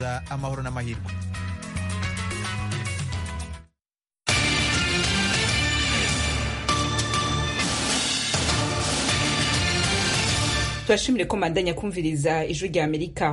amahoro n'amahirwe turashimire ko mandanya kumviriza ijwi rya amerika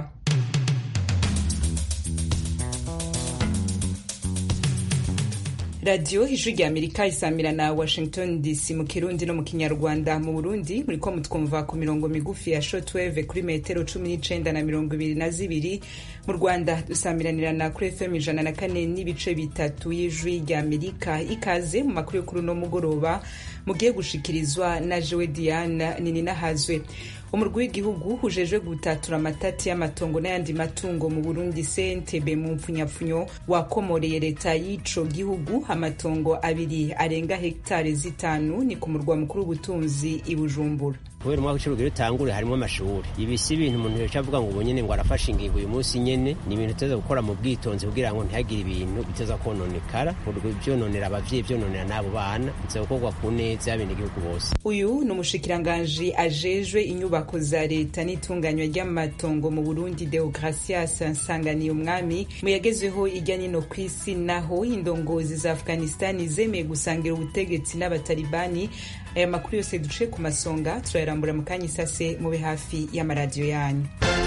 radiyo ijwi rya amerika isamira na washington dc mu kirundi no mu kinyarwanda mu burundi muriko mutwumva ku mirongo migufi ya shotweve kuri metero cumi n'icenda na mirongo ibiri na zibiri mu rwanda dusamiranirana kuri fm ijana na kane n'ibice bitatu y'ijwi rya amerika ikaze mu makuru yo kuri uno mugoroba mugiye gushikirizwa na jewe diana nininahazwe umurwi w'igihugu ujejwe gutatura amatati y'amatongo n'ayandi matungo mu burundi cntb mu mpfunyapfunyo wakomoreye leta y'ico gihugu amatongo abiri arenga hegitari zitanu ni ku murwa mukuru w'ubutunzi i bujumbura kubera umwaka w'icurugero utangure harimo amashuri ibi si ibintu umuntu yoca avuga ngo ubu nyene ngo arafashe ingingo uyu munsi nyene ni ibintu tuteza gukora mu bwitonzi kugira ngo ntihagire ibintu biteza kononekara vyononera abavyeyi vyononera n'abo bana biteza gukorwa ku neza y'abenegihugu bose uyu ni umushikiranganji ajejwe inyubako za leta n'itunganywa ry'amatongo mu burundi deogratias nsanganiye umwami mu yagezweho irya nino ku isi naho indongozi za afghanistani zemeye gusangira ubutegetsi n'abatalibani aya makuru yose duce ku masonga turayarambura mu kanya isase mube hafi y'amaradiyo yanyu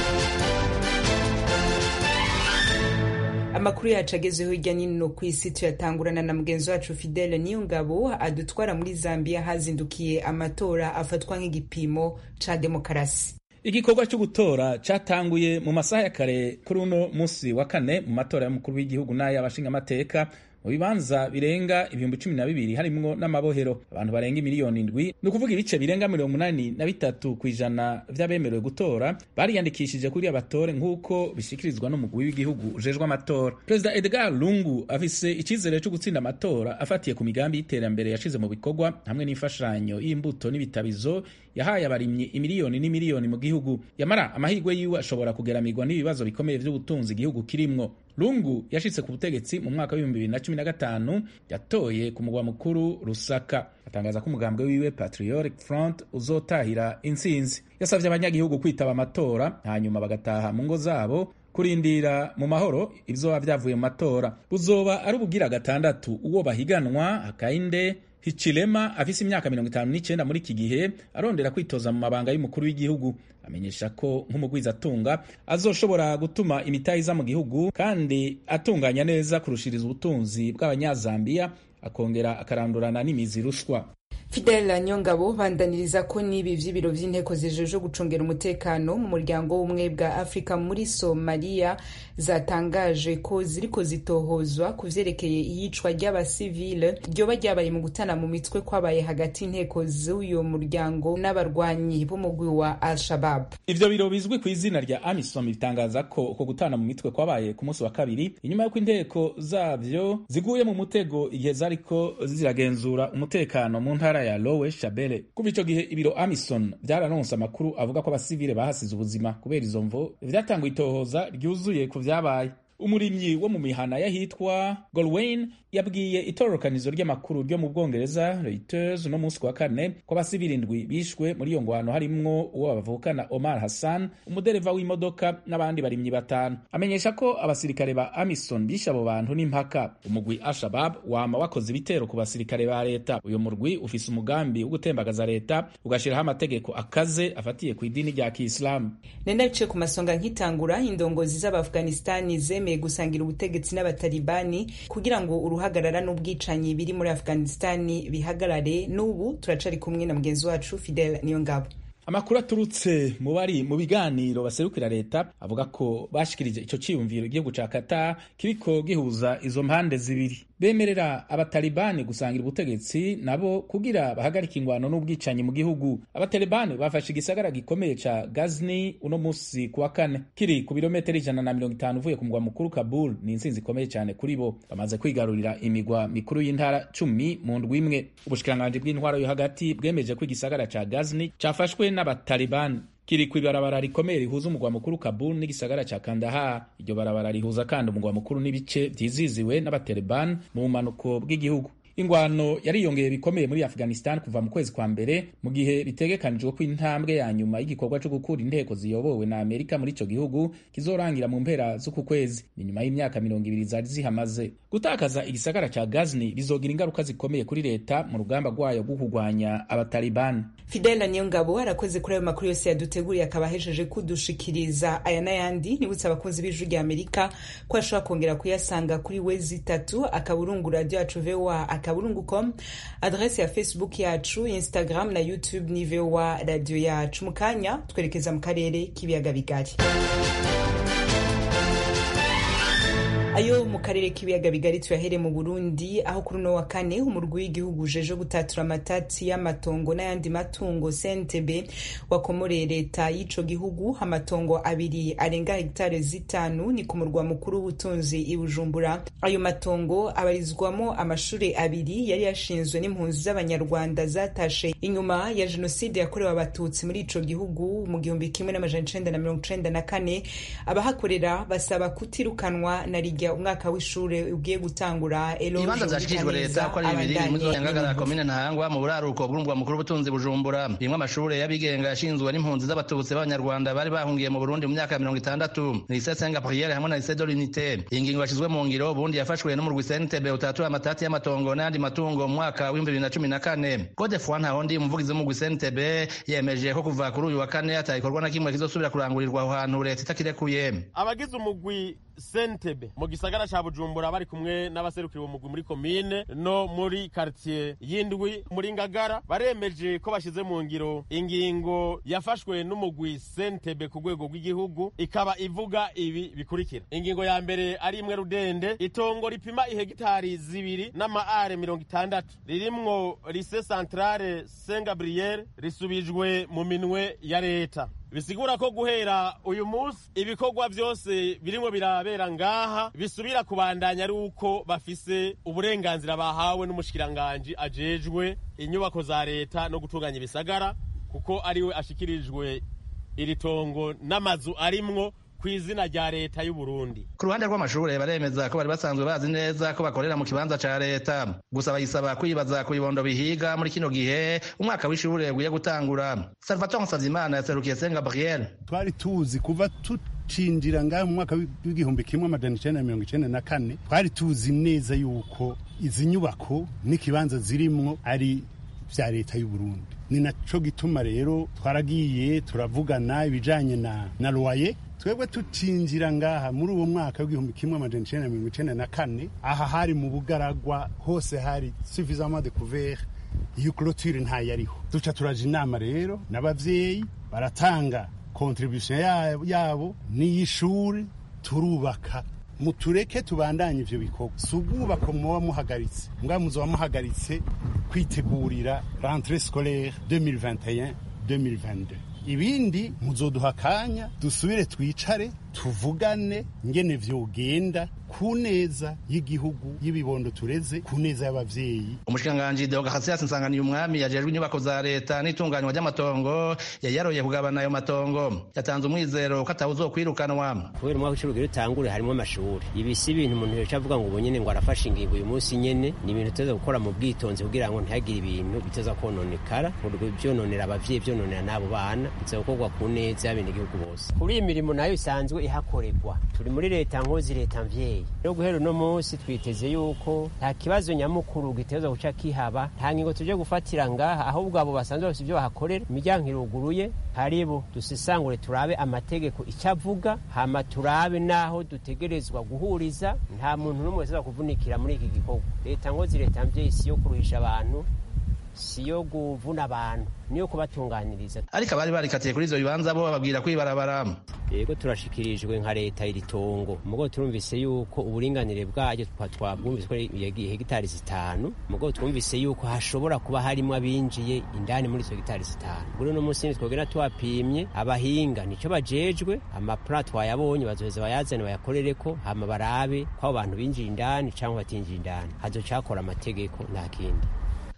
amakuru yacu agezweho hirya nino ku isi tuyatangurana na mugenzi wacu fidele niyongabo adutwara muri zambia hazindukiye amatora afatwa nk'igipimo ca demokarasi igikorwa cyo gutora cyatanguye mu masaha ya kare kuri uno munsi wa kane mu matora y'umukuru w'igihugu n'ay'abashingamateka mu bibanza birenga ibihumbi cumi na bibiri harimwo n'amabohero abantu barenga imiliyoni indwi ni ukuvuga ibice birenga mirongo umunani na bitatu ku ijana vy'abemerewe gutora bariyandikishije kuri abatore nk'uko bishikirizwa n'umugwi w'igihugu ujejwe amatora perezida edgar lungu afise icizere cyo gutsinda amatora afatiye ku migambi y'iterambere yashize mu bikorwa hamwe n'imfashanyo y'imbuto n'ibitabizo yahaye abarimyi imiliyoni n'imiliyoni mu gihugu yamara amahirwe yiwe ashobora kugeramirwa n'ibibazo bikomeye vy'ubutunzi igihugu kirimwo lungu yashitse ku butegetsi mu mwaka w'ibihumbi bibiri na cumi na gatanu yatoye ku mugwa mukuru rusaka atangaza ko umugambwe wiwe patriotic front uzotahira intsinzi yasavye abanyagihugu kwitaba amatora hanyuma bagataha mu ngo zabo kurindira mu mahoro ivyoba vyavuye mu matora buzoba ari ubugira gatandatu uwo bahiganwa hakainde Hichilema afise imyaka mirongo itanu n'icenda muri iki gihe arondera kwitoza mu mabanga y'umukuru w'igihugu amenyesha ko nk'umugwizatunga azoshobora gutuma imitahe iza mu gihugu kandi atunganya neza kurushiriza ubutunzi bw'abanyazambiya akongera akarandurana n'imizi rushwa Fidel Nyongabo bandaniriza ko n'ibi vy'ibiro vy'inteko zijejwe gucungera umutekano mu muryango w'ubumwe bwa Afrika muri Somalia zatangaje ko ziriko zitohozwa ku vyerekeye iyicwa ry'abasivile ryoba ryabaye mu gutana mu mitwe kwabaye hagati y'inteko z'uyo muryango n'abarwanyi b'umugwi wa Al-Shabab. Ivyo biro bizwi ku izina rya AMISOM bitangaza ko uko gutana mu mitwe kwabaye ku munsi wa kabiri inyuma y'uko inteko zavyo ziguye mu mutego igihe zariko ziragenzura umutekano mu ntara ya Lowe Shabele. Kuva ico gihe ibiro Amison vyararonse amakuru avuga ko abasivile bahasize ubuzima kubera izo mvo vyatanguye itohoza ryuzuye ku vyabaye. umurimyi wo mu mihana y'ahitwa Golwayn yabwiye itororokanizo ry'amakuru ryo mu Bwongereza Reuters no munsi wa kane ko abasivili indwi bishwe muri iyo ngwano harimwo uwo bavukana Omar Hassan umudereva w'imodoka n'abandi barimyi batanu amenyesha ko abasirikare ba Amison bishe abo bantu n'impaka umugwi Al-Shabab wama wakoze ibitero ku basirikare ba leta uyu murwi ufise umugambi wo gutembagaza leta ugashiraho amategeko akaze afatiye ku idini rya Kiislamu nenda bice ku masonga nkitangura indongozi z'Abafghanistani zeme gusangira ubutegetsi n'abatalibani kugira ngo uruhagarara n'ubwicanyi biri muri afghanistani bihagarare n'ubu turacari kumwe na mugenzi wacu fidel niyo ngabo amakuru aturutse mu bari mu biganiro baserukira leta avuga ko bashikirije ico ciyumviro igihugu ca Qatar kiriko gihuza izo mpande zibiri bemerera abatalibani gusangira ubutegetsi nabo kugira bahagarika ingwano n'ubwicanyi mu gihugu abatalibani bafashe igisagara gikomeye ca Ghazni uno musi kuwa kane kiri ku birometero ijana na mirongo itanu uvuye ku mugwa mukuru Kabul ni intsinzi ikomeye cyane kuri bo bamaze kwigarurira imigwa mikuru y'intara cumi mu ndwi imwe ubushikiranganji bw'intwaro yo hagati bwemeje ko igisagara ca Ghazni cafashwe n'abatalibani kiri ku ibarabara rikomeye rihuza umugwa mukuru Kabul n'igisagara ca Kandahar. Iryo barabara rihuza kandi umugwa mukuru n'ibice vyiziziwe n'abatalibani mu bumanuko bw'igihugu. ingwano yariyongeye bikomeye muri afghanistan kuva mu kwezi kwa mbere mu gihe bitegekanijwe ko intambwe ya nyuma y'igikorwa cyo gukura inteko ziyobowe na amerika muri ico gihugu kizorangira mu mpera z'uku kwezi ni nyuma y'imyaka mirongo ibiri zari zihamaze gutakaza igisagara ca gazni bizogira ingaruka zikomeye kuri leta mu rugamba rwayo rwo kurwanya abatalibani fidela niyongabo arakoze kuri ayo makuru yose yaduteguriye akaba ahejeje kudushikiriza aya n'ayandi nibutse abakunzi b'ijwi rya amerika ko ashobora kongera kuyasanga kuri wezi itatu akaburungu radio yacu voa akaburungu com adrese ya facebook yacu instagram na youtube ni voa radio yacu mu kanya twerekeza mu karere k'ibiyaga bigari ayo mu karere k'ibiyaga bigari tuyahere mu burundi aho kuri uno wa kane umurwi w'igihugu ujeje gutatura amatati y'amatongo n'ayandi matungo cntb wakomoreye leta y'ico gihugu amatongo abiri arenga hegitare zitanu ni ku murwa mukuru w'ubutunzi i bujumbura ayo matongo abarizwamo amashuri abiri yari yashinzwe n'impunzi z'abanyarwanda zatashe inyuma ya jenoside yakorewe abatutsi muri ico gihugu mu gihumbi kimwe n'amajana icenda na mirongo icenda na kane abahakorera basaba kutirukanwa na rijya umwaka w'ishure ugiye gutangura ibibanza vyashikirijwe leta ko ari bibiri muri zone ngagara komine ntahangwa mu buraruko bw'umurwa mukuru w'ubutunzi bujumbura rimwe amashure y'abigenga yashinzwe n'impunzi z'abatutsi b'abanyarwanda bari bahungiye mu burundi mu myaka ya mirongo itandatu lycée saint gabriel hamwe na lycée de l'unité iyi ngingo yashizwe mu ngiro ubundi yafashwe n'umurwi cntb utatura amatati y'amatongo n'ayandi matungo mu mwaka w'ibihumbi bibiri na cumi na kane code foi ntahondi umuvugizi w'umurwi cntb yemeje ko kuva kuri uyu wa kane hatagikorwa na kimwe kizosubira kurangurirwa aho hantu leta itakirekuye abagize umugwi sentebe mu gisagara ca bujumbura bari kumwe n'abaserukira uwo mugwi muri komine no muri karitiye y'indwi muri ngagara baremeje ko bashize mu ngiro ingingo yafashwe n'umugwi sentebe ku rwego rw'igihugu ikaba ivuga ibi bikurikira ingingo ya mbere ari imwe rudende itongo ripima ihegitari zibiri n'amaare mirongo itandatu ririmwo lise centrale saint gabriel risubijwe mu minwe ya leta bisigura ko guhera uyu munsi ibikorwa byose birimo birabera ngaha bisubira kubandanya ari uko bafise uburenganzira bahawe n'umushikiranganji ajejwe inyubako za leta no gutunganya ibisagara kuko ariwe ashikirijwe iri tongo n'amazu arimwo ku izina rya leta y'u Burundi. Ku ruhande rw'amashure baremeza ko bari basanzwe bazi neza ko bakorera mu kibanza ca leta. Gusa bayisaba kwibaza ku bibondo bihiga muri kino gihe umwaka w'ishure ugiye gutangura. Salvatore Nsavimana yaserukiye Saint Gabriel. Twari tuzi kuva tucinjira ngaho mu mwaka w'igihumbi kimwe amajana icenda na mirongo icenda na kane twari tuzi neza yuko izi nyubako n'ikibanza zirimwo ari vya leta y'u Burundi. Ni naco gituma rero twaragiye turavugana ibijanye na na loyer twebwe tucinjira ngaha muri uwo mwaka w'igihumbi kimwe amajana icenda na mirongo icenda na kane aha hari mu bugaragwa hose hari suffisamment de couvert iyo clôture ntayariho duca turaja inama rero n'abavyeyi baratanga contribution yabo n'iy'ishuri turubaka mutureke tubandanye ivyo bikorwa si ubwubako muba muhagaritse mbwa muzoba muhagaritse kwitegurira rentrée scolaire 2021 2022 ibindi muzoduha akanya dusubire twicare tuvugane ngene vyogenda ku neza y'igihugu y'ibibondo tureze ku neza y'abavyeyi umushikiranganji deogahasias nsanganiye umwami yajejwe inyubako za leta n'itunganywa ry'amatongo yari yaroye kugabana ayo matongo yatanze umwizero ko atawuzokwirukanwa kubera umwaka w'icumi ugira utangure harimo amashuri ibi si ibintu umuntu yoca avuga ngo ubu nyene ngo arafashe ingingo uyu munsi nyene ni ibintu tuza gukora mu bwitonzi kugira ngo ntihagire ibintu biteza kononekara vyononera abavyeyi vyononera n'abo bana biza gukorwa ku neza y'abenegihugu bose kuri iyi mirimo nayo isanzwe ihakorerwa turi muri leta nkozi leta mvyeyi rero guhera uno munsi twiteze yuko nta kibazo nyamukuru giteza guca kihaba nta ngingo tuje gufatira ngaha ahubwo abo basanzwe bafite ibyo bahakorera imiryango iruguruye haribo dusisangure turabe amategeko icyo avuga hama turabe n'aho dutegerezwa guhuriza nta muntu n'umwe wese kuvunikira muri iki gikorwa leta nkozi leta mvyeyi si yo kuruhisha abantu si yo kuvuna abantu niyo kubatunganiriza ariko abari barikatiye kuri ivyo bibanza bo bababwira kwibarabara yego turashikirijwe nka leta iri tongo mugo turumvise yuko uburinganire bwaryo twabwumvise ko hegitari zitanu mugo twumvise yuko hashobora kuba harimo abinjiye indani muri izo hegitari zitanu kuri uno munsi twogera twapimye abahinga nico bajejwe amaplan twayabonye bazoheza bayazane bayakorereko hama barabe ko abo bantu binjiye indani canke batinjiye indani hazocakora amategeko nta kindi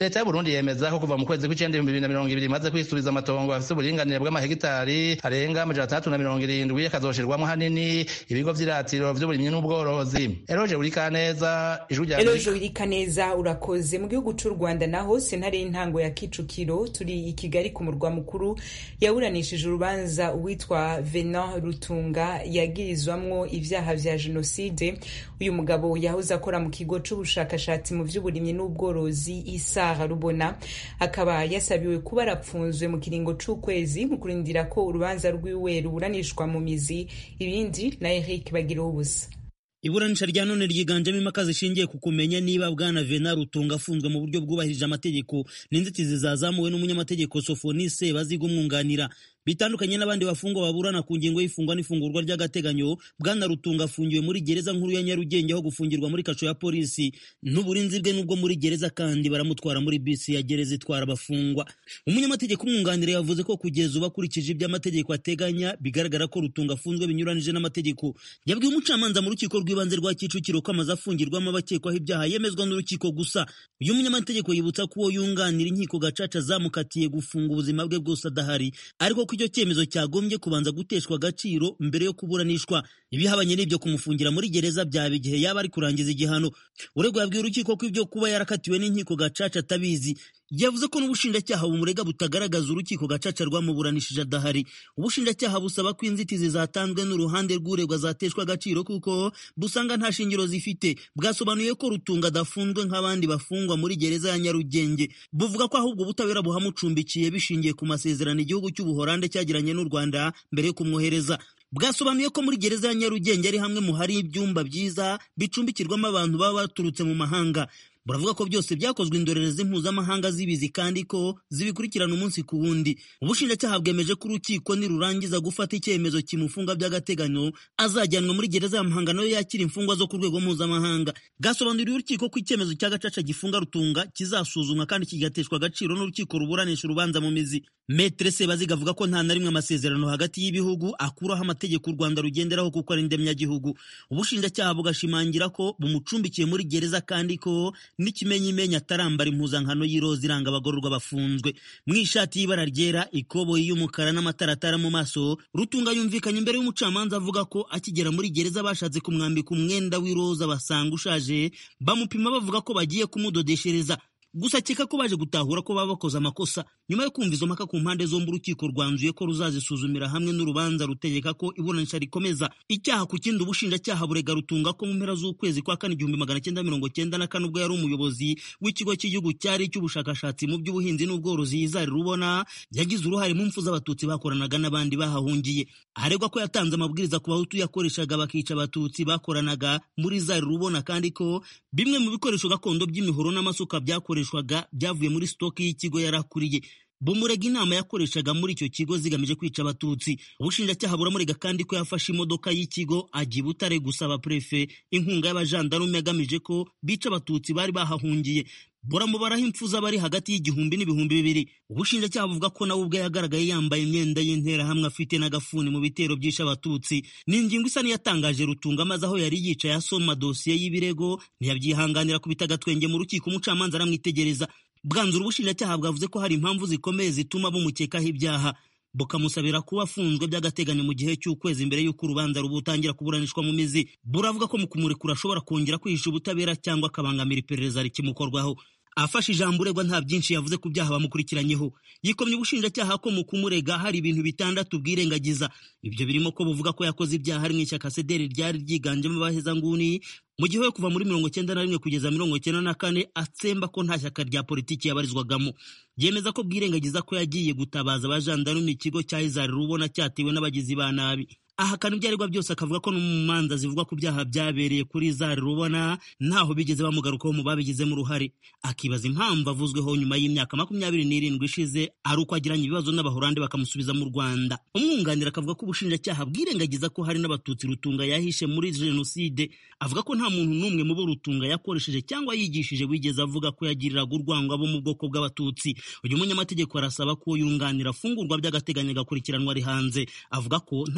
leta y'uburundi yemeza ko kuva mu kwezi kw'icenda ibihumbi bibiri na mirongo ibiri imaze kwisubiza amatongo afise uburinganire bw'amahegitari arenga amajana atandatu na mirongo irindwi akazoshirwamwo hanini ibigo vy'iratiro vy'uburimyi n'ubworozi eroje urikaneza ijwi rya eroje urikaneza urakoze mu gihugu c'u rwanda naho sentare y'intango ya kicukiro turi i kigali ku murwa mukuru yaburanishije urubanza uwitwa venant rutunga yagirizwamwo ivyaha vya jenoside uyu mugabo yahoze akora mu kigo c'ubushakashatsi mu vy'uburimyi n'ubworozi isa rubona akaba yasabiwe kuba arapfunzwe mu kiringo c'ukwezi mu kurindira ko urubanza rwiwe ruburanishwa mu mizi ibindi na Eric bagira ubusa iburanisha rya none ryiganjemo impaka zishingiye ku kumenya niba bwana vena rutunga afunzwe mu buryo bwubahirije amategeko n'inzitizi zazamuwe n'umunyamategeko sofonise baziga umwunganira bitandukanye n'abandi bafungwa baburana ku ngingo y'ifungwa n'ifungurwa ry'agateganyo bwana rutunga afungiwe muri gereza nkuru ya nyarugenge aho gufungirwa muri kasho ya polisi n'uburinzi bwe n'ubwo muri gereza kandi baramutwara muri bisi ya gereza itwara abafungwa umunyamategeko umwunganira yavuze ko kugeza ubu akurikije ibyo amategeko ateganya bigaragara ko rutunga afunzwe binyuranije n'amategeko yabwiye umucamanza mu rukiko rw'ibanze rwa kicukiro ko amaze afungirwamo abakekwaho ibyaha yemezwa n'urukiko gusa uyu munyamategeko yibutsa ko uwo yunganira inkiko gacaca zamukatiye gufunga ubuzima bwe bwose adahari ariko icyo cyemezo cyagombye kubanza guteshwa agaciro mbere yo kuburanishwa ibihabanye n'ibyo kumufungira muri gereza byaba igihe yaba ari kurangiza igihano uregwa yabwiye urukiko ko ibyo kuba yarakatiwe n'inkiko gacaca atabizi yavuze ko n'ubushinjacyaha bumurega butagaragaza urukiko gacaca rwamuburanishije adahari ubushinjacyaha busaba ko inzitizi zatanzwe n'uruhande rw'uregwa zateshwa agaciro kuko busanga nta shingiro zifite bwasobanuye ko rutunga adafunzwe nk'abandi bafungwa muri gereza ya nyarugenge buvuga ko ahubwo ubutabera buhamucumbikiye bishingiye ku masezerano igihugu cy'ubuhorande cyagiranye n'u rwanda mbere yo kumwohereza bwasobanuye ko muri gereza ya nyarugenge ari hamwe mu hari ibyumba byiza bicumbikirwamo abantu baba baturutse mu mahanga buravuga ko byose byakozwe indorerezi mpuzamahanga zibizi kandi ko zibikurikirana umunsi ku wundi ubushinjacyaha bwemeje ko urukiko nirurangiza gufata icyemezo kimufunga by'agateganyo azajyanwa muri gereza ya muhanga nayo yakira imfungwa zo ku rwego mpuzamahanga bwasobanuriye urukiko ko icyemezo cya gacaca gifunga rutunga kizasuzumwa kandi kigateshwa agaciro n'urukiko ruburanisha urubanza mu mizi metere sebaziga avuga ko nta na rimwe amasezerano hagati y'ibihugu akuraho amategeko u rwanda rugenderaho kuko ari indemyagihugu ubushinjacyaha bugashimangira ko bumucumbikiye muri gereza kandi ko n'ikimenyimenya atarambara impuzankano y'iroza iranga abagororwa bafunzwe mu ishati y'ibara ryera ikoboyi y'umukara n'amataratara mu maso rutunga yumvikanye imbere y'umucamanza avuga ko akigera muri gereza bashatse kumwambika umwenda w'iroza basanga ushaje bamupima bavuga ko bagiye kumudodeshereza gusa akeka ko baje gutahura ko baba bakoze amakosa nyuma yo kumva izo mpaka ku mpande zombi urukiko rwanzuye ko ruzazisuzumira hamwe n'urubanza rutegeka ko iburanisha rikomeza icyaha ku kindi ubushinjacyaha burega rutunga ko mu mpera z'ukwezi kwa kane igihumbi magana cyenda mirongo cyenda na kane ubwo yari umuyobozi w'ikigo cy'igihugu cyari icy'ubushakashatsi mu by'ubuhinzi n'ubworozi izari rubona yagize uruhare mu mfu z'abatutsi bakoranaga n'abandi bahahungiye aregwa ko yatanze amabwiriza ku bahutu yakoreshaga bakica abatutsi bakoranaga muri zari rubona kandi ko bimwe mu bikoresho gakondo by'imihoro n'amasuka byakoreshwaga byavuye muri sitoki y'ikigo yarakuriye bumurega inama yakoreshaga muri icyo kigo zigamije kwica abatutsi ubushinjacyaha buramurega kandi ko yafashe imodoka y'ikigo ajya i butare gusaba prefe inkunga y'abajandarume agamije ko bica abatutsi bari bahahungiye buramubaraho impfu z'abari hagati y'igihumbi n'ibihumbi bibiri ubushinjacyaha buvuga ko nawe ubwe yagaragaye yambaye imyenda y'interahamwe afite n'agafuni mu bitero byishe abatutsi ni ingingo isa n'iyatangaje rutunga maze aho yari yicaye asoma dosiye y'ibirego ntiyabyihanganira kubita agatwenge mu rukiko umucamanza aramwitegereza bwanzura ubushinjacyaha bwavuze ko hari impamvu zikomeye zituma bumukekaho ibyaha bukamusabira kuba afunzwe by'agateganyo mu gihe cy'ukwezi mbere y'uko urubanza rubutangira kuburanishwa mu mizi buravuga ko mu kumurekura ashobora kongera kwihisha ubutabera cyangwa akabangamira iperereza rikimukorwaho afashe ijambo uregwa nta byinshi yavuze ku byaha bamukurikiranyeho yikomye ubushinjacyaha ko mu kumurega hari ibintu bitandatu bwirengagiza ibyo birimo ko buvuga ko yakoze ibyaha ari mu ishyaka sederi ryari ryiganjemo abahezanguni mu gihe we kuva muri mirongo cyenda na rimwe kugeza mirongo cyenda na kane atsemba ko nta shyaka rya politiki yabarizwagamo yemeza ko bwirengagiza ko yagiye gutabaza abajandarume ikigo cya izari rubona cyatewe n'abagizi ba nabi ahakana ibyo aregwa byose akavuga ko no mu manza zivuga ku byaha byabereye kuri zari rubona ntaho bigeze bamugarukaho mu babigizemo uruhare akibaza impamvu avuzweho nyuma y'imyaka makumyabiri n'irindwi ishize ari uko agiranye ibibazo n'abahorande bakamusubiza mu rwanda umwunganira akavuga ko ubushinjacyaha bwirengagiza ko hari n'abatutsi rutunga yahishe muri jenoside avuga ko nta muntu n'umwe mu bo rutunga yakoresheje cyangwa yigishije wigeze avuga ko yagiriraga urwango abo mu bwoko bw'abatutsi uyu munyamategeko arasaba ko yunganira afungurwa by'agateganyo agakurikiranwa ari hanze avuga ko nta mpamvu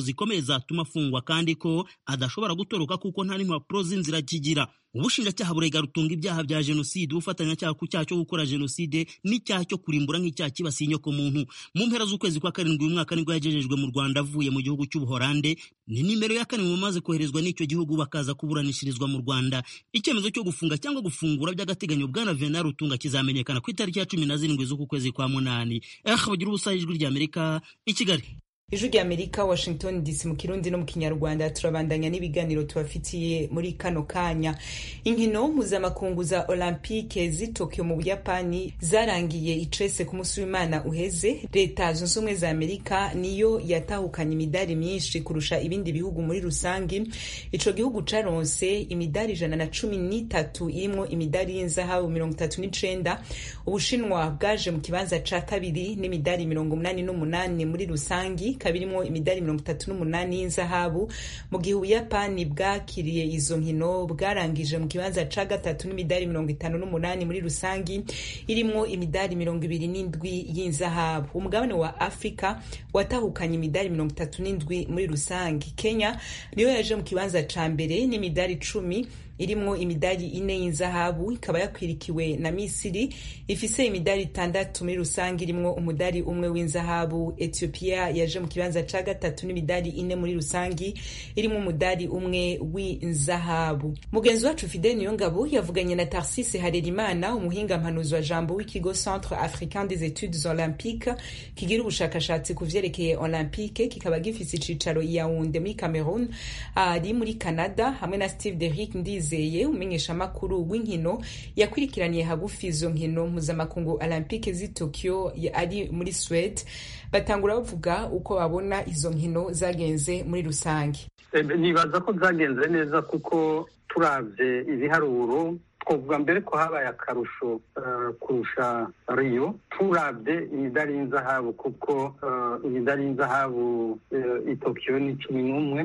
zikomeye zatuma afungwa kandi ko adashobora gutoroka kuko nta n'impapuro z'inzira akigira ubushinjacyaha burega rutunga ibyaha bya jenoside ubufatanyacyaha ku cyaha cyo gukora jenoside n'icyaha cyo kurimbura nk'icyaha kibasiye inyoko muntu mu mpera z'ukwezi kwa karindwi uyu mwaka nibwo yagejejwe mu rwanda avuye mu gihugu cy'ubuhorande ni nimero ya kane mu bamaze koherezwa n'icyo gihugu bakaza kuburanishirizwa mu rwanda icyemezo cyo gufunga cyangwa gufungura by'agateganyo bwana venal rutunga kizamenyekana ku itariki ya cumi na zirindwi z'uku kwezi kwa munani eh bagira ubusa ijwi ry'amerika i kigali ijwi rya amerika washington dc mu kirundi no mu kinyarwanda turabandanya n'ibiganiro tubafitiye muri kano kanya inkino mpuzamakungu za olympique z'i tokyo mu buyapani zarangiye icese ku munsi w'imana uheze leta zunze ubumwe za amerika niyo yatahukanye imidari myinshi kurusha ibindi bihugu muri rusange ico gihugu caronse imidari ijana na cumi n'itatu irimwo imidari y'inzahabu mirongo itatu n'icenda ubushinwa bwaje mu kibanza ca kabiri n'imidari mirongo umunani n'umunani muri rusangi kabirimwo imidari mirongo itatu n'umunani y'inzahabu mu gihe ubuyapani bwakiriye izo nkino bwarangije mu kibanza ca gatatu n'imidari mirongo itanu n'umunani muri rusangi irimwo imidari mirongo ibiri n'indwi y'inzahabu umugabane wa afurika watahukanye imidari mirongo itatu n'indwi muri rusangi kenya niyo yaje mu kibanza ca mbere n'imidari icumi irimwo imidari ine y'inzahabu ikaba yakwirikiwe na misiri ifise imidari itandatu muri rusange irimwo umudari umwe w'inzahabu ethiopia yaje mu kibanza ca gatatu n'imidari ine muri rusangi irimwo umudari umwe w'inzahabu mugenzi wacu fidel niyongabo yavuganye na tarsise harerimana umuhinga mpanuzi wa jambo w'ikigo centre africain des etudes olympiques kigira ubushakashatsi ku vyerekeye olympique kikaba gifise icicaro yaunde muri cameroon ari muri canada hamwe na steve derick ndize Ndizeye umumenyeshamakuru w'inkino yakurikiraniye hagufi izo nkino mpuzamakungu olympique z'i Tokyo ari muri Swede batangura bavuga uko babona izo nkino zagenze muri rusange nibaza ko zagenze neza kuko turavye ibiharuro twavuga mbere ko habaye akarusho kurusha riyo turabye imidari y'inzahabu kuko imidari y'inzahabu i Tokyo ni cumi n'umwe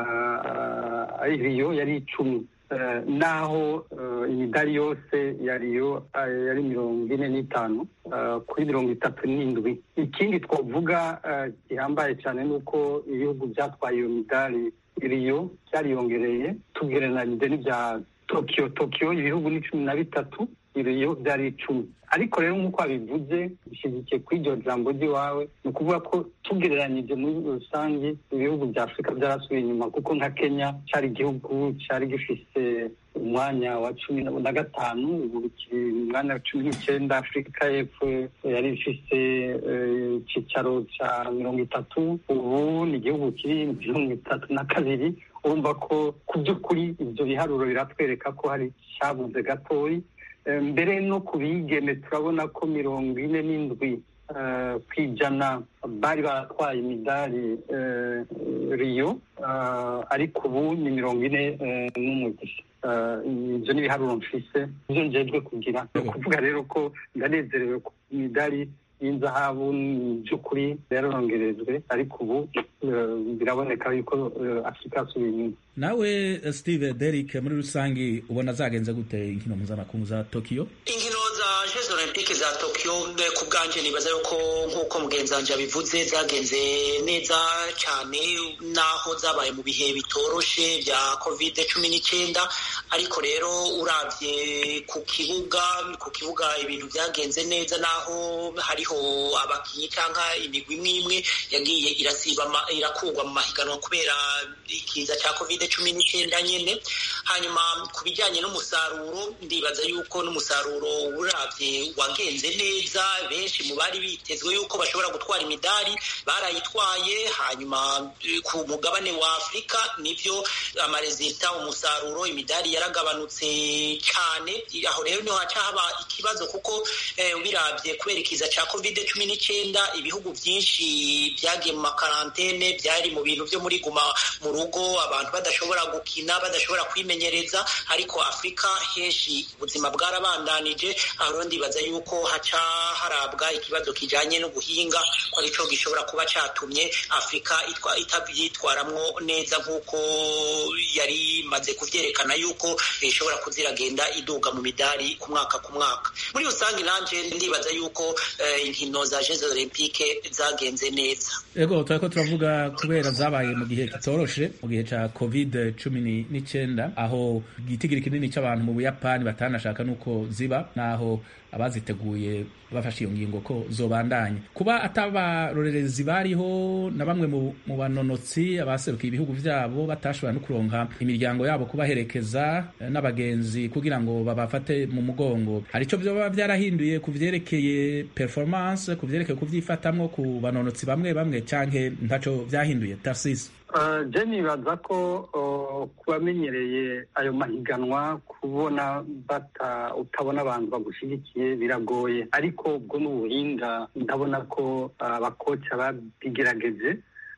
riyo yari icumi naho imidari yose yariyo yari mirongo ine n'itanu kuri mirongo itatu n'indwi ikindi twavuga gihambaye cyane ni uko ibihugu byatwaye iyo midari iriyo byariyongereye tugereranyije n'ibya tokiyo tokiyo ibihugu ni cumi na bitatu iriyo byari icumi ariko rero nk'uko wabivuze bishyigikiye kuri iryo jambo ry'iwawe ni ukuvuga ko tugereranyije muri rusange ibihugu bya afurika byarasubiye inyuma kuko nka kenya cyari igihugu cyari gifise umwanya wa cumi na gatanu ubu kiri mu mwanya wa cumi n'icyenda afurika y'epfo yari ifise icyicaro cya mirongo itatu ubu ni igihugu kiri mirongo itatu na kabiri urumva ko ku by'ukuri ibyo biharuro biratwereka ko hari cyabuze gatoya mbere no ku bigeme turabona ko mirongo ine n'indwi ku ijana bari baratwaye imidari riyo ariko ubu ni mirongo ine n'umwe gusa ibyo ni ibiharuro mfise ibyo njejwe kugira ni ukuvuga rero ko ndanezerewe ku imidari y'inzahabu ni by'ukuri yarongerejwe ariko ubu biraboneka yuko afurika yasubiye inyuma nawe steve derrick muri rusange ubona zagenze gute inkino mpuzamakungu za tokiyo inkino za jeux olympique za tokiyo ku bwanjye nibaza yuko nk'uko mugenzi wanjye yabivuze zagenze neza cyane naho zabaye mu bihe bitoroshe bya kovide cumi n'icyenda ariko rero urabye ku kibuga ku kibuga ibintu byagenze neza naho hariho abakinnyi cyangwa imigwi imwe imwe yagiye irasiba irakugwa mu mahiganwa kubera ikiza cya kovide cumi n'icyenda nyine hanyuma ku bijyanye n'umusaruro ndibaza yuko n'umusaruro urabye wagenze neza benshi mu bari bitezwe yuko bashobora gutwara imidari barayitwaye hanyuma ku mugabane wa afurika nibyo amarezita umusaruro imidari yaragabanutse cyane aho rero niho haca haba ikibazo kuko birabye kubera ikiza cya kovide cumi n'icyenda ibihugu byinshi byagiye mu makarantene byari mu bintu byo muri guma mu rugo abantu badashobora gukina badashobora kwimenyereza ariko afurika henshi ubuzima bwarabandanije aho rero ndibaza yuko haca harabwa ikibazo kijyanye n'ubuhinga ko aricyo gishobora kuba cyatumye afurika itabyitwaramwo neza nk'uko yari imaze kubyerekana yuko ishobora kuziragenda iduga mu midari ku mwaka ku mwaka muri rusange nanje ndibaza yuko inkino za jeux olympique zagenze neza ego turako turavuga kubera zabaye mu gihe kitoroshe mu gihe ca covid cumi n'icyenda aho igitigiri kinini c'abantu mu buyapani batanashaka nuko ziba naho abaziteguye bafashe iyo ngingo ko zobandanya kuba atabarorerezi bariho na bamwe mu banonotsi abaserukiye ibihugu vyabo batashobora no kuronka imiryango yabo kubaherekeza n'abagenzi kugira ngo babafate mu mugongo hari ico vyoba vyarahinduye ku vyerekeye performance ku vyerekeye kuvyifatamwo ku banonotsi bamwe bamwe canke ntaco vyahinduye tarsis je nibaza ko kubamenyereye ayo mahiganwa kubona bata utabona abantu bagushyigikiye biragoye ariko ubwo ni ubuhinga ndabona ko abakoca babigerageje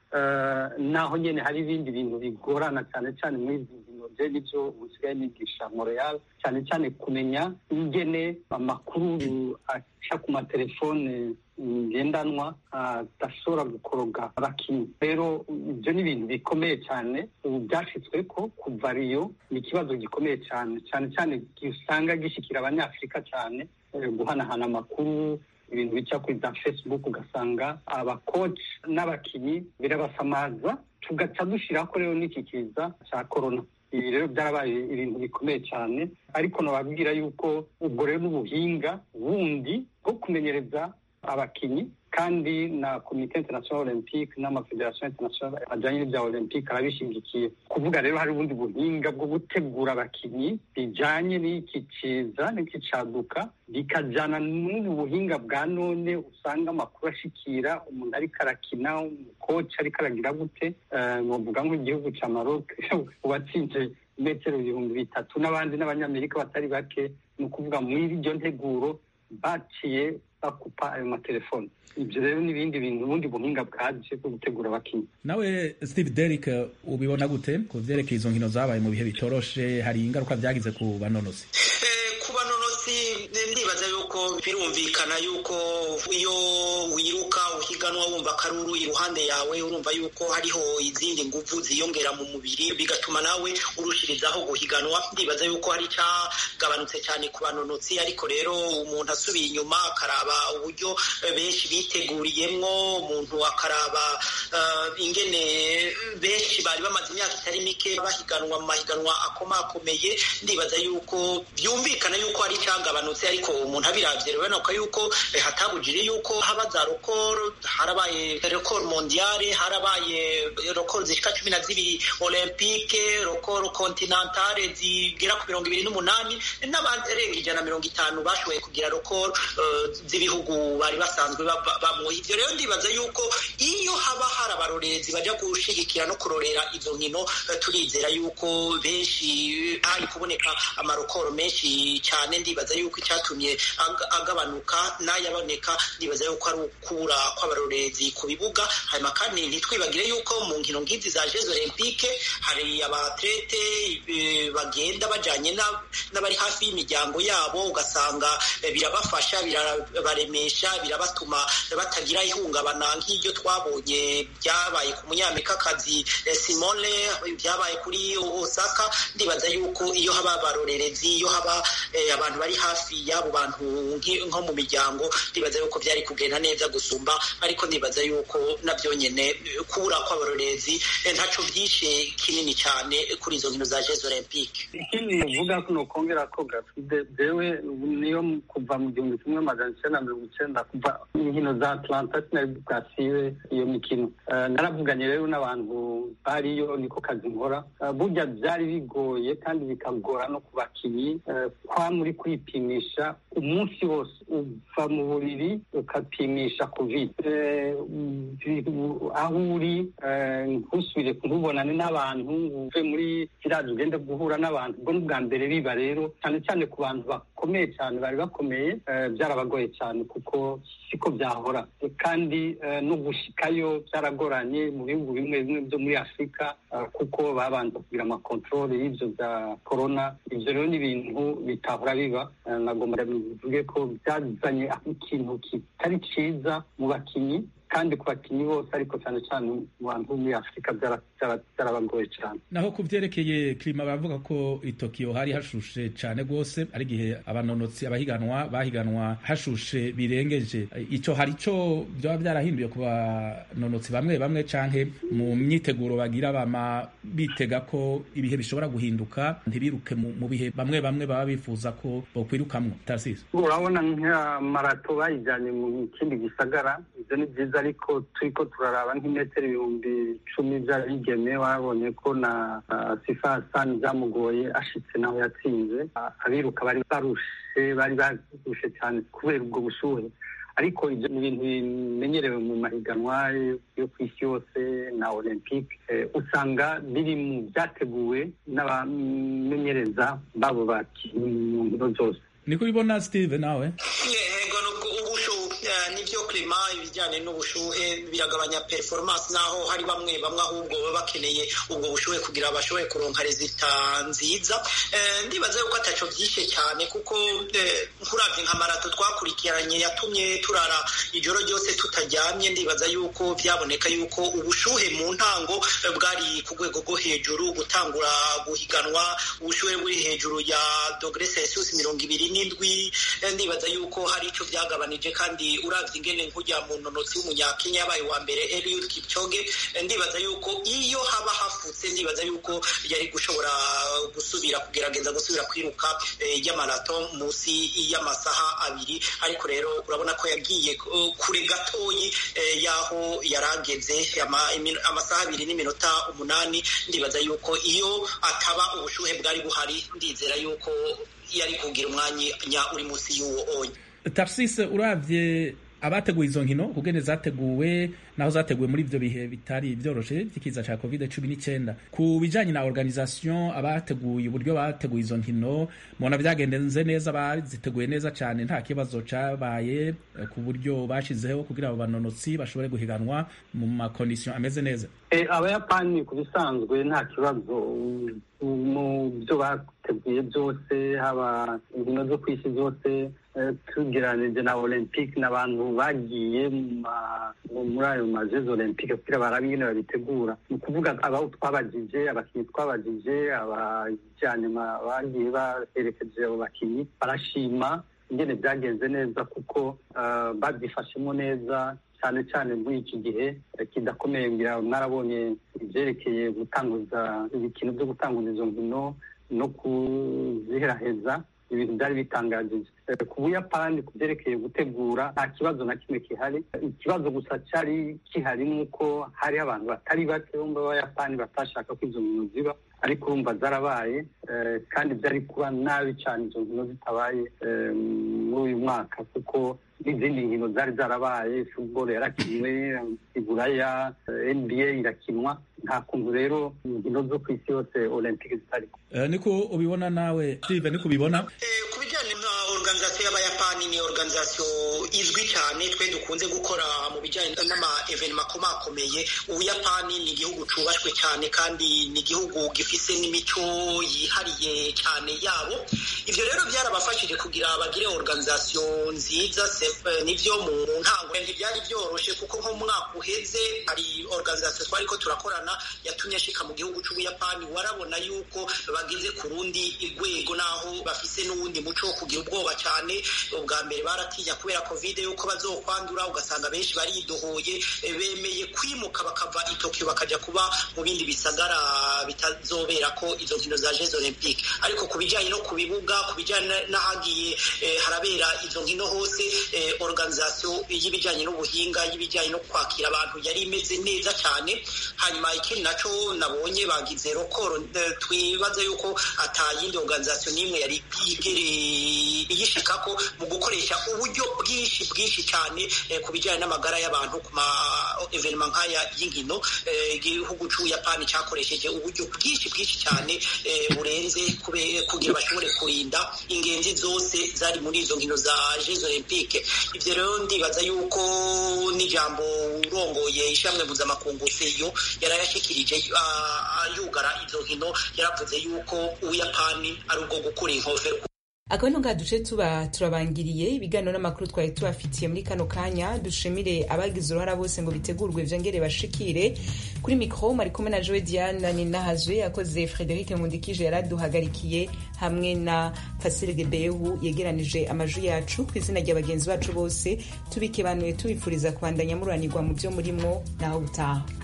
naho nyine hari ibindi bintu bigorana cyane cyane muri izi nkino je nibyo busigaye nigisha montreal cyane cyane kumenya ingene amakuru aca ku matelefone ngendanwa adashobora gukoroga abakinnyi rero ibyo ni ibintu bikomeye cyane ubu byashyizwe ko kuva riyo ni ikibazo gikomeye cyane cyane cyane usanga gishyikira abanyafurika cyane guhanahana amakuru ibintu bica kuri za facebook ugasanga abakoci n'abakinnyi birabasamaza tugaca dushyiraho ko rero n'iki kiza cya korona ibi rero byarabaye ibintu bikomeye cyane ariko nababwira yuko ubwo rero n'ubuhinga bundi bwo kumenyereza abakinnyi kandi na komite international olympique n'amafederasiyo international ajyanye n'ibya olympique arabishyigikiye kuvuga rero hari ubundi buhinga bwo gutegura abakinnyi bijyanye n'iki kiza n'iki caduka bikajyana n'ubu buhinga bwa none usanga amakuru ashikira umuntu ariko arakina umukoci ariko aragira gute bavuga nk'igihugu cya maroc uwatsinze metero ibihumbi bitatu n'abandi n'abanyamerika batari bake ni ukuvuga muri iryo nteguro baciye bakupa ayo matelefoni ibyo rero n'ibindi bintu ubundi buhinga bwaje bwo gutegura abakinnyi nawe steve derrick ubibona gute ku vyerekeye izo nkino zabaye mu bihe bitoroshe hari ingaruka vyagize ku banonosi ku banonosi ndibaza yuko birumvikana yuko iyo wiruka uhiganwa wumva akaruru iruhande yawe urumva yuko hariho izindi nguvu ziyongera mu mubiri bigatuma nawe urushirizaho guhiganwa ndibaza yuko hari icyagabanutse cyane ku banonotsi ariko rero umuntu asubiye inyuma akaraba uburyo benshi biteguriyemwo umuntu akaraba ingene benshi bari bamaze imyaka itari mike bahiganwa mu mahiganwa akomakomeye ndibaza yuko byumvikana yuko hari icyagabanutse ariko umuntu abiravye rero nuko yuko hatabujije yuko haba za rokoro harabaye rokoro mondiale harabaye rokoro zishika cumi na zibiri olympique rokoro kontinentale zigera ku mirongo ibiri n'umunani n'abarenga ijana na mirongo itanu bashoboye kugira rokoro z'ibihugu bari basanzwe bamwo ivyo rero ndibaza yuko iyo haba hari abarorerezi baja gushigikira no kurorera izo nkino turizera yuko benshi hari kuboneka amarokoro menshi cyane ndibaza yuko icyatumye agabanuka n'ayaboneka ndibaza yuko ari ukubura kw'abarorerezi ku bibuga hanyuma kandi ntitwibagire yuko mu nkino nk'izi za jeux olympique hari abatlete bagenda bajanye n'abari hafi y'imiryango yabo ugasanga birabafasha birabaremesha birabatuma batagira ihungabana nk'iryo twabonye byabaye ku munyamerikakazi simone byabaye kuri osaka ndibaza yuko iyo haba abarorerezi iyo haba abantu bari hafi y'abo bantu nko mu miryango ndibaza yuko byari kugenda neza gusumba ariko ndibaza yuko nabyo nyine kubura kw'abarorerezi ntaco byishe kinini cyane kuri izo nkino za jeux olympique ikindi uvuga ko nokongera ko gafide jewe niyo kuva mu gihumbi kimwe magana icyenda na mirongo icyenda kuva inkino za atlanta sinari bwasibe iyo mikino naravuganye rero n'abantu bariyo niko kazi nkora burya byari bigoye kandi bikagora no ku bakinnyi kwa muri kwipimisha umunsi wose uva mu buriri ukapimisha covid aho uri ntusubire ntubonane n'abantu uve muri kiriya ugende guhura n'abantu ubwo ni ubwa mbere biba rero cyane cyane ku bantu bakomeye cyane bari bakomeye byarabagoye cyane kuko siko byahora kandi no gushikayo byaragoranye mu bihugu bimwe bimwe byo muri afurika kuko babanza kugira amakontorore y'ibyo bya korona ibyo rero ni ibintu bitahora biba nagomba bivuge ko byazanye ikintu kitari cyiza mu bakinnyi kandi ku bakinnyi bose ariko cyane cyane mu bantu bo muri afurika byarabagoye cyane naho ku byerekeye klima baravuga ko i tokiyo hari hashushe cyane rwose ari igihe abanonotsi abahiganwa bahiganwa hashushe birengeje icyo hari cyo byaba byarahinduye ku banonotsi bamwe bamwe canke mu myiteguro bagira bama bitega ko ibihe bishobora guhinduka ntibiruke mu bihe bamwe bamwe baba bifuza ko bokwirukamwo tarasisi urabona nka marato bayijyanye mu kindi gisagara ibyo ni byiza ariko turiko turaraba nk'imetero ibihumbi cumi by'abigeme wabonye ko na sifa sani byamugoye ashitse nawe yatsinze abiruka bari barushe bari barushe cyane kubera ubwo bushuhe ariko ibyo ni ibintu bimenyerewe mu mahiganwa yo ku isi yose na olympique usanga biri mu byateguwe n'abamenyereza babo bakinnyi mu nkino zose niko ubibona steve nawe nibyo klima ibijyanye n'ubushuhe biragabanya performance naho hari bamwe bamwe ahubwo baba bakeneye ubwo bushuhe kugira bashobore kuronka rezita nziza ndibaza yuko ataco byishe cyane kuko nkuravye nka marato twakurikiranye yatumye turara ijoro ryose tutaryamye ndibaza yuko byaboneka yuko ubushuhe mu ntango bwari ku rwego rwo hejuru gutangura guhiganwa ubushuhe buri hejuru ya dogere celsius mirongo ibiri n'indwi ndibaza yuko hari ico byagabanije kandi uravye ingene nkujya mu nonotsi w'umunyakenya yabaye wa mbere Eliud Kipchoge ndibaza yuko iyo haba hafutse ndibaza yuko yari gushobora gusubira kugerageza gusubira kwiruka y'amarato munsi y'amasaha abiri ariko rero urabona ko yagiye kure gatoyi y'aho yarageze amasaha abiri n'iminota umunani ndibaza yuko iyo ataba ubushuhe bwari buhari ndizera yuko yari kugira umwanya uri munsi y'uwo onye tarsise uravye abateguye izo nkino kugene zateguwe naho zateguwe muri ivyo bihe bitari vyoroshe vy'ikiza ca covid cumi n'icyenda ku bijanye na organisation abateguye uburyo bateguye izo nkino mubona vyagendenze neza baziteguye neza cane nta kibazo cabaye ku buryo bashizeho kugira abo banonotsi bashobore guhiganwa mu makondisiyo ameze neza abayapani ku bisanzwe nta kibazo mu byo bateguye byose haba inkino zo ku isi zose tugereranije na olympique n'abantu bagiye muri ayo majezi olympique kugira barabe ingene babitegura ni ukuvuga abo twabagije abakinnyi twabagije abajyanye bagiye baherekeje abo bakinnyi barashima ingene byagenze neza kuko babyifashemo neza cyane cyane muri iki gihe kidakomeye ngira mwarabonye ibyerekeye gutanguza ibikino byo gutanguza izo nkino no kuziheraheza ibintu byari bitangajije ku buyapani ku byerekeye gutegura nta kibazo na kimwe gihari ikibazo gusa cyari gihari ni uko hari abantu batari bake bo mu bayapani batashaka ko izo nkino ziba ariko urumva zarabaye kandi byari kuba nabi cyane izo nkino zitabaye muri uyu mwaka kuko n'izindi nkino zari zarabaye football yarakinwe iburaya nba irakinwa nta kuntu rero inkino zo ku isi yose olympique zitari niko ubibona nawe steve niko ubibona ku bijyanye na organization y'abayapani ni organization izwi cyane twe dukunze gukora mu bijyanye n'ama evenema akomakomeye ubuyapani ni igihugu cubashwe cyane kandi ni igihugu gifise n'imico yihariye cyane yabo ivyo rero byarabafashije kugira bagire organization nziza nivyo mu ntango ntibyari byoroshe kuko nko mu mwaka uheze hari organization twariko turakorana yatumye ashika mu gihugu c'ubuyapani warabona yuko bageze ku rundi rwego naho bafise n'uwundi muco wo kugira ubwoba cyane ubwa mbere baratinya kubera covid yuko bazokwandura ugasanga benshi baridohoye bemeye kwimuka bakava i Tokyo bakaja kuba mu bindi bisagara bitazobera ko izo nkino za Jeux Olympiques ariko ku bijyanye no ku bibuga ku bijyanye n'ahagiye harabera izo nkino hose organisation y'ibijyanye n'ubuhinga y'ibijyanye no kwakira abantu yari imeze neza cyane hanyuma ikindi naco nabonye bagize rokoro twibaza yuko atayindi organisation n'imwe yari bwigereye iyishikako mu gukoresha uburyo bwinshi bwinshi cyane ku bijyanye n'amagara y'abantu ku ma evenema nk'aya y'inkino igihugu c'ubuyapani cyakoresheje uburyo bwinshi bwinshi cyane burenze kugira bashobore kurinda ingenzi zose zari muri izo nkino za jeux olympique ivyo rero ndibaza yuko n'ijambo urongoye ishamwe mpuzamakungu seyo yarayashikirije yugara izo nkino yaravuze yuko ubuyapani ari ubwo gukura inkofero akaba ngaha duce tuba turabangiriye ibiganiro n'amakuru twari tubafitiye muri kano kanya dushimire abagize uruhara bose ngo bitegurwe vyongere bashikire kuri mikro mari kumwe na joe diane ninahazwe yakoze frederic nkundikije yaraduhagarikiye hamwe na fasile gebehu yegeranije amajwi yacu ku izina rya bagenzi bacu bose tubikebanuye tubifuriza kubandanya mururanirwa mu vyo murimwo naho gutaha